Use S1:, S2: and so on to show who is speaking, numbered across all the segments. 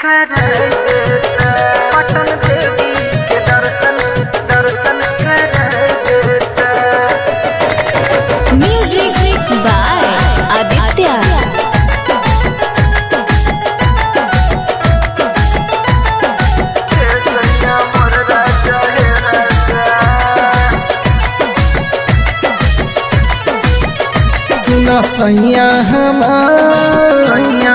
S1: पटन देवी के दर्शन दर्शन
S2: Music by Aditya.
S1: मोर राजा हे राजा
S3: सुना सैया हमार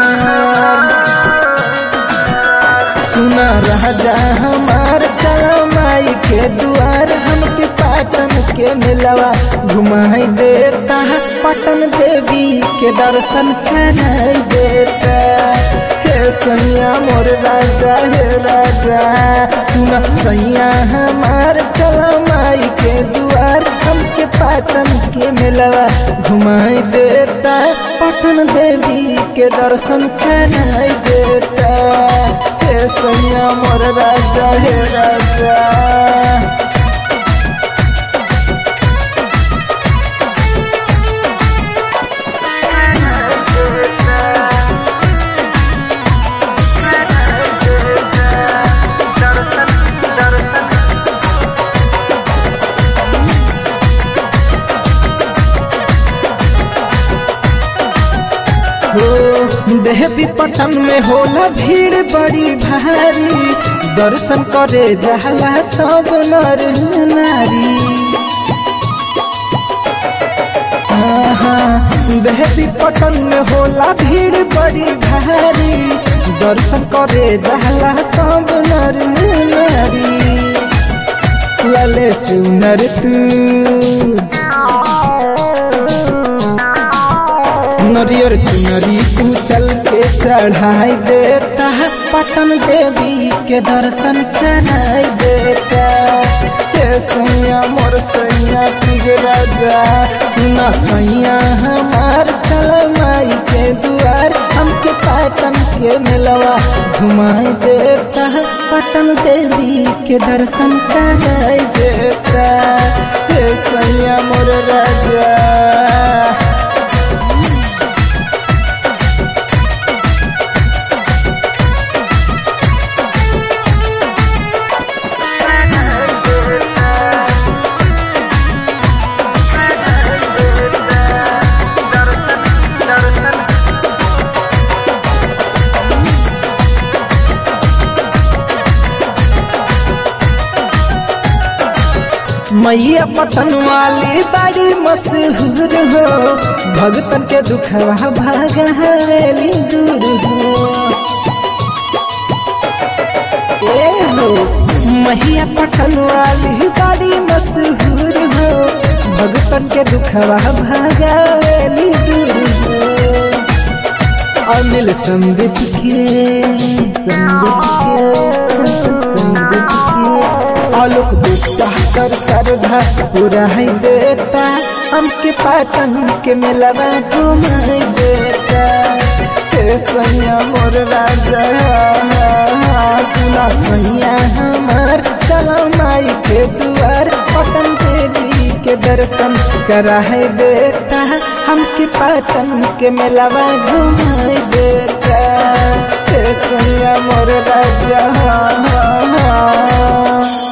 S3: सुना राजा हमार चला माई के दुआर हमके पाटन के मिलवा घुमाई देता पटन देवी के दर्शन कराई देता हे सैया मोर राजा हे राजा सुना सैया हमार चला माई के दुआर हमके पाटन के मिलवा घुमाई देता पटन देवी के दर्शन कराई देता हे सैया मोर राजा हे राजा
S1: दर्शन दर्शन
S3: हो देवी पटन में होला भीड़ बड़ी भारी दर्शन करे जहला सब नर नारी आहा, देवी पटन में होला भीड़ बड़ी भारी दर्शन करे जहला सब नर नारी लले चुनर तू नरियर चुनरी तू चल के चढ़ाई देता है पटन देवी के दर्शन कराई देता हे सैया मोर सैया पिग राजा सुना सैया हमार चल माई के दुआर हमके पटन के मिलवा घुमाई देता है पटन देवी के दर्शन कराई देता हे सैया मोर राजा मैया पटन वाली बड़ी मशहूर हो भगतन के दुखवा भागली दूर हो ए हो मैया पटन वाली बड़ी मशहूर हो भगतन के दुखवा भागली दूर हो अनिल संदीप के संदीप के संदीप के आलोक दुस्साह कर सरधा पूरा है देता हमके पाटन के मिलवा घुमाई देता हे सैया मोर राजा सुना सैया हमार चला माई के दुआर पटन देवी के दर्शन कराई देता हमके पाटन के मिलवा घुमाई देता हे सैया मोर राजा